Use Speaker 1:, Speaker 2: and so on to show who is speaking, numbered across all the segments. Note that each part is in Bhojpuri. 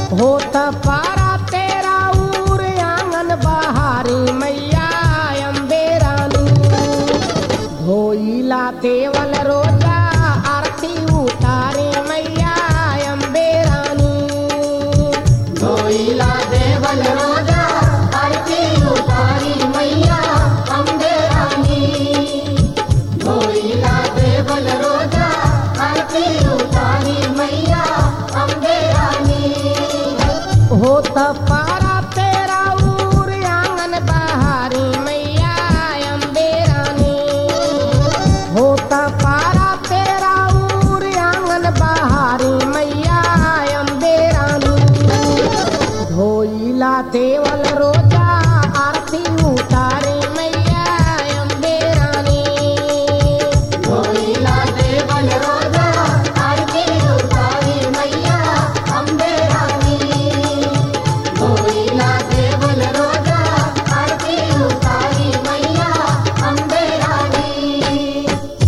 Speaker 1: होत पारा तेरा उर आंगन बहारी मैया अम्बे रानी धोइला तेवल रोजा आरती उतारे मैया अम्बे रानी
Speaker 2: धोइला देवल रोजा आरती उतारी मैया अम्बे रानी धोइला देवल रोजा आरती उतारी मैया अम्बे रानी
Speaker 1: होत पारा तेरा उर आंगन बहारी मैया अम्बे रानी होत पारा तेरा उर आंगन बहारी मैया अम्बे रानी धोइला देवल रोजा आरती उतारे मैया अम्बे रानी
Speaker 2: धोइला देवल रोजा आरती उतारी मैया अम्बे रानी धोइला देवल रोजा आरती उतारी मैया अम्बे रानी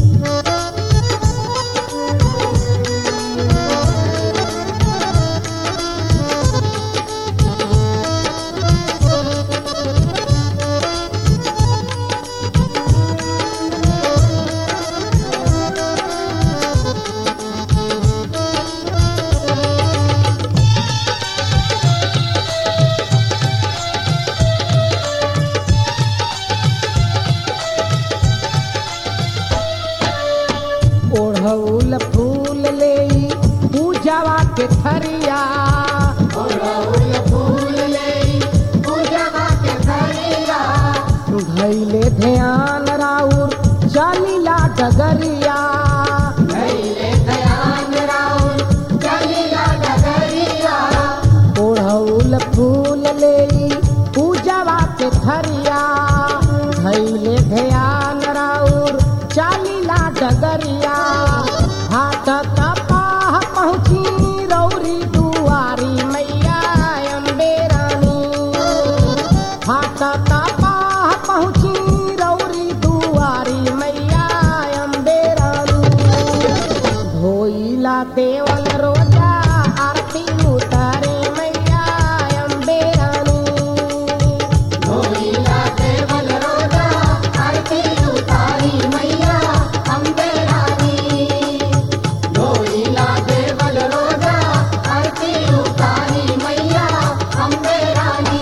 Speaker 1: ओढ़ौल फूल ले पूजावा के थरिया
Speaker 2: ओढ़ौल फूल लेई पूजवा के थरिया
Speaker 1: धैले ध्यान राउर चलीला डगरिया
Speaker 2: धैले दयान राउर चलिला डगरिया
Speaker 1: ओढ़ौल फूल ले पूजावा के थरिया धैले ध्यान राउर चलीला डगरिया हाथ तपाह पहुँची रौरी दुआरी मैया अम्बे रानी हाथ तपाह पहुँची रौरी दुआरी मैया अम्बे रानी धोइला देवल रोजा आरती उतारे मैया अम्बे रानी
Speaker 2: धोइला देवल रोजा आरती उतारी मैया अम्बे रानी धोइला देवल रोजा आरती उतारी मैया अम्बे रानी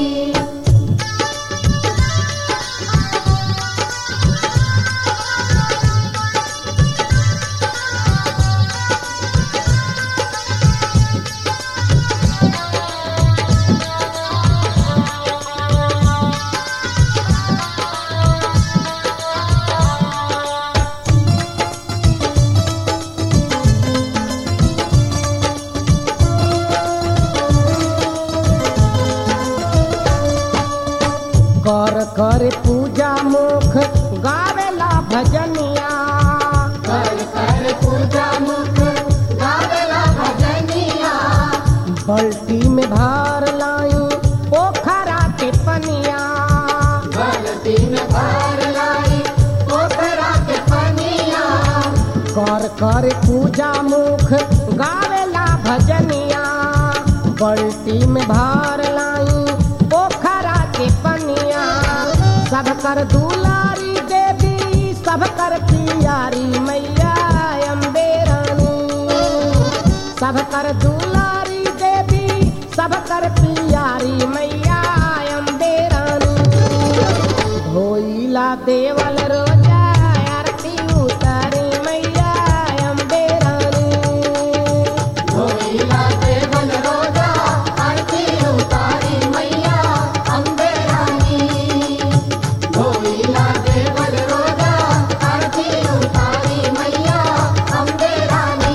Speaker 1: कर कर पूजा मुख गावेला भजनिया
Speaker 2: कर कर पूजा मुख गावेला भजनिया
Speaker 1: बल्टी में भार लाई पोखरा के पनिया
Speaker 2: गलती में भार लाई पोखरा के पनिया
Speaker 1: कर कर पूजा मुख गावेला भजनिया बल्टी में भार लाई पोखरा के पनिया सब कर दुलारी देवी सब कर पियारी मैया अम्बे रानी सब कर दुलारी देवी सब कर पियारी मैया अम्बे रानी धोइला देवल रोजा आरती उतारी मैया अम्बे रानी
Speaker 2: धोइला देवल रोजा आरती उतारी मैया अम्बे रानी धोइला देवल रोजा आरती उतारी मैया अम्बे रानी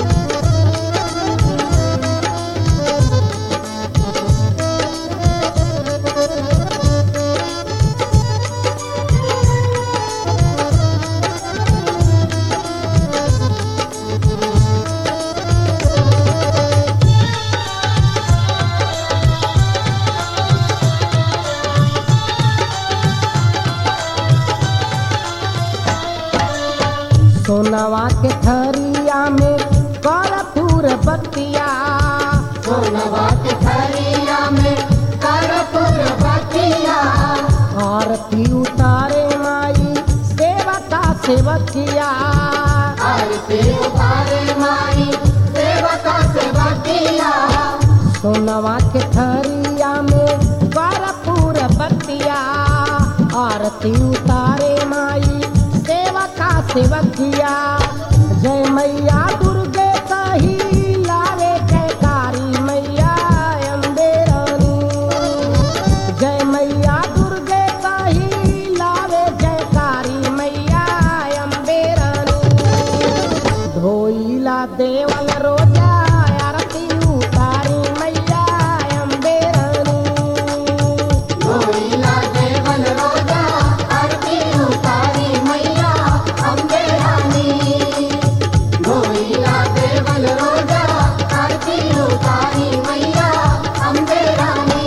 Speaker 1: धोइला थरिया में करपूर बतिया
Speaker 2: सोनवा के थरिया में कर्पूर बतिया
Speaker 1: आरती उतारे माई सेवका सेवकिया
Speaker 2: आरती उतारे माई सेवका सेवकिया
Speaker 1: सोनवा के थरिया में करपूर बतिया आरती उतारे माई सेवका सेवकिया जय मैया दुर्गे कही लावे जयकारी मैया अम्बे रानी जय मैया दुर्गे कही लावे जयकारी मैया अम्बे रानी धोइला देवल रोजा आरती उतारी मैया अम्बे रानी
Speaker 2: धोइला देवल रोजा आरती उतारी मैया अम्बे रानी धोइला देवल रोजा आरती उतारी मैया अम्बे रानी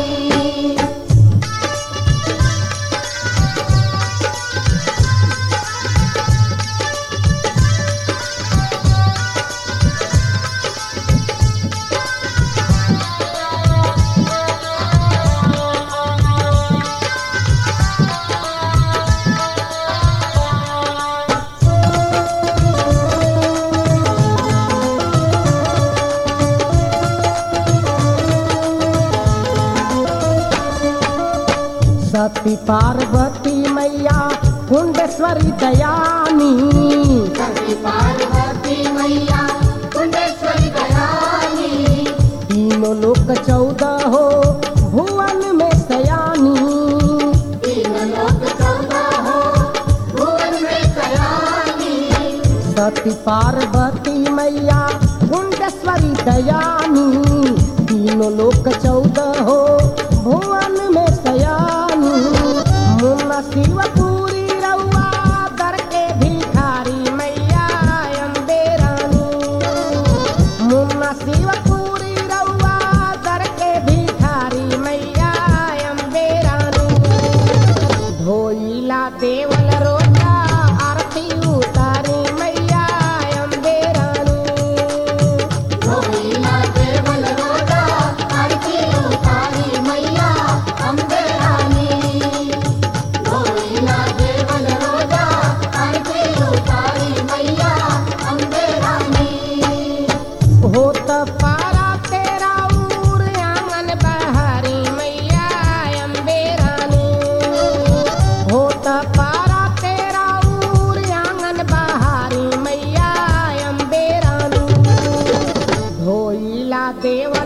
Speaker 1: सती पार्वती मैया कुंडेश्वरी दयानी
Speaker 2: सती पार्वती मैया कुंडेश्वरी दयानी
Speaker 1: तीनों लोक चौदह हो भुवन में सयानी
Speaker 2: तीन लोक चौदह हो भुवन में सयानी
Speaker 1: सती पार्वती मैया कुंडेश्वरी दयानी तीनों लोक चौदह हो भुवन में सयानी मुन्ना शिवपुरी रउआ दर के भिखारी मैया अम्बे रानी मुन्ना शिवपुरी रउआ दर के भिखारी मैया अम्बे रानी धोइला देवल रोजा आरती उतारी मैया अम्बे रानी
Speaker 2: धोइला देवल रोजा आरती उतारी मैया अम्बे रानी धोइला देवल रोजा आरती उतारी मैया अम्बे रानी
Speaker 1: होत पारा तेरा उर आंगन बहारी मैया अम्बे रानी होत पारा तेरा उर आंगन बहारी मैया अम्बे रानी धोइला देव